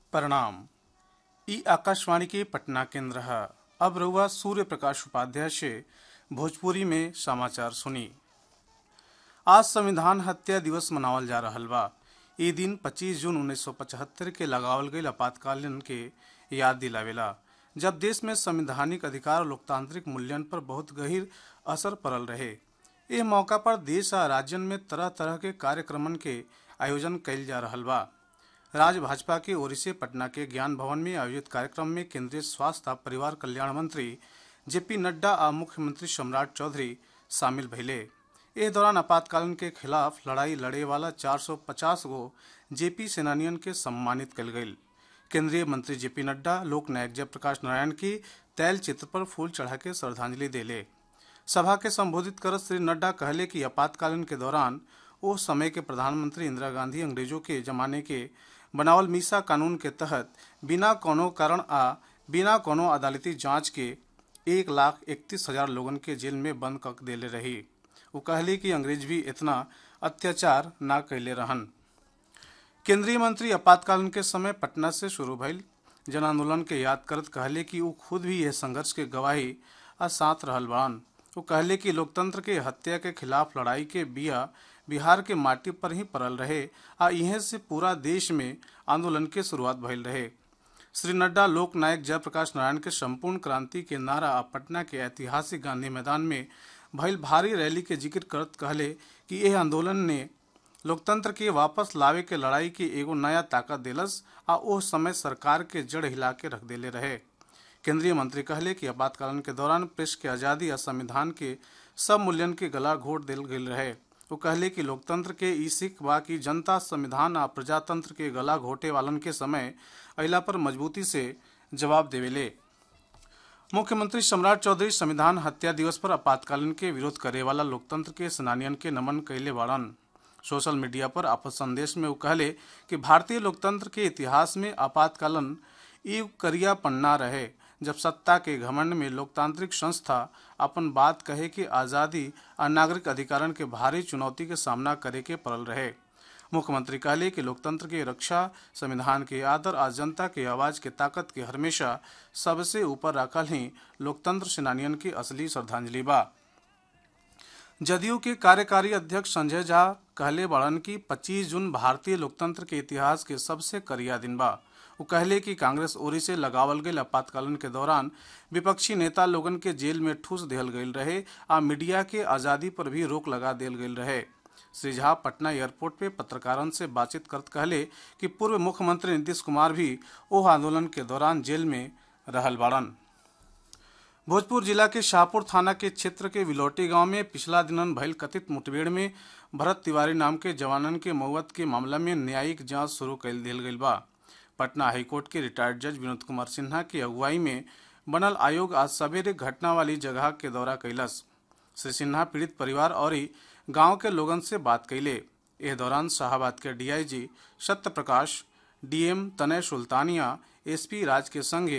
प्रणाम ई आकाशवाणी के पटना केंद्र है अब रहुआ सूर्य प्रकाश उपाध्याय से भोजपुरी में समाचार सुनी आज संविधान हत्या दिवस मनावल जा रहल बा ई दिन 25 जून 1975 के लगावल गईल आपातकालीन के याद दिलावेला जब देश में संवैधानिक अधिकार और लोकतांत्रिक मूल्यन पर बहुत गहीर असर पड़ल रहे एह मौका पर देश आ राज्यन में तरह तरह के कार्यक्रमन के आयोजन कइल जा रहल बा राज्य भाजपा के ओर से पटना के ज्ञान भवन में आयोजित कार्यक्रम में केंद्रीय स्वास्थ्य आ परिवार कल्याण मंत्री जेपी नड्डा आ मुख्यमंत्री सम्राट चौधरी शामिल भइले एह दौरान आपातकालीन के खिलाफ लड़ाई लड़े वाला 450 गो जेपी सेनानियन के सम्मानित कल गईल केंद्रीय मंत्री जेपी नड्डा लोक नायक जयप्रकाश नारायण की तैल चित्र पर फूल चढ़ा के श्रद्धांजलि देले सभा के संबोधित करत श्री नड्डा कहले कि आपातकालीन के दौरान ओ समय के प्रधानमंत्री इंदिरा गांधी अंग्रेजों के जमाने के बनावल मीसा कानून के तहत बिना कोनो कारण आ बिना कोनो अदालती जांच के एक लाख इकतीस हजार लोगन के जेल में बंद कर देले रही वो कहली कि अंग्रेज भी इतना अत्याचार ना कैले रहन केंद्रीय मंत्री आपातकालीन के समय पटना से शुरू भइल जन आंदोलन के याद करत कहले कि वो खुद भी यह संघर्ष के गवाही आ साथ रहल बड़न वो कहले कि लोकतंत्र के हत्या के खिलाफ लड़ाई के बिया बिहार के माटी पर ही पड़ल रहे आ इहे से पूरा देश में आंदोलन के शुरुआत भइल रहे श्री नड्डा लोक नायक जयप्रकाश नारायण के संपूर्ण क्रांति के नारा आ पटना के ऐतिहासिक गांधी मैदान में भइल भारी रैली के जिक्र करत कहले कि यह आंदोलन ने लोकतंत्र के वापस लावे के लड़ाई के एगो नया ताकत देलस आ ओ समय सरकार के जड़ हिला के रख देले रहे केंद्रीय मंत्री कहले कि आपातकालीन के दौरान प्रेस के आजादी आ संविधान के सब मूल्यन के गला घोट दिल गेल रहे वो कहले कि लोकतंत्र के ई सिख बा कि जनता संविधान आ प्रजातंत्र के गला घोटे वालन के समय अइला पर मजबूती से जवाब देवेले मुख्यमंत्री सम्राट चौधरी संविधान हत्या दिवस पर आपातकालीन के विरोध करे वाला लोकतंत्र के सेनानियन के नमन कैले बाड़न सोशल मीडिया पर आपस संदेश में वो कहले कि भारतीय लोकतंत्र के इतिहास में आपातकालीन ई करिया पन्ना रहे जब सत्ता के घमंड में लोकतांत्रिक संस्था अपन बात कहे कि आज़ादी और नागरिक अधिकारण के भारी चुनौती के सामना करे के पड़ल रहे मुख्यमंत्री कहले कि लोकतंत्र के रक्षा संविधान के आदर आ जनता के आवाज के ताकत के हमेशा सबसे ऊपर रखल ही लोकतंत्र सेनानियन की असली श्रद्धांजलि बा जदयू के कार्यकारी अध्यक्ष संजय झा कहले बड़न की 25 जून भारतीय लोकतंत्र के इतिहास के सबसे करिया दिन बा वो कहले कि कांग्रेस ओरी से लगावल गई आपातकालीन के दौरान विपक्षी नेता लोगन के जेल में ठूस दिहल गईल रहे आ मीडिया के आज़ादी पर भी रोक लगा दिल गईल रहे श्री झा पटना एयरपोर्ट पे पत्रकारन से बातचीत करत कहले कि पूर्व मुख्यमंत्री नीतीश कुमार भी ओह आंदोलन के दौरान जेल में रहल बाड़न भोजपुर जिला के शाहपुर थाना के क्षेत्र के विलोटी गांव में पिछला दिनन भइल कथित मुठभेड़ में भरत तिवारी नाम के जवानन के मौत के मामला में न्यायिक जांच शुरू कर दिल गई बा पटना हाईकोर्ट के रिटायर्ड जज विनोद कुमार सिन्हा की अगुवाई में बनल आयोग आज सवेरे घटना वाली जगह के दौरा कैलस श्री सिन्हा पीड़ित परिवार और गांव के लोगन से बात कैले इस दौरान शाहबाद के डीआईजी सत्य प्रकाश डीएम तनय सुल्तानिया एसपी राज के संगे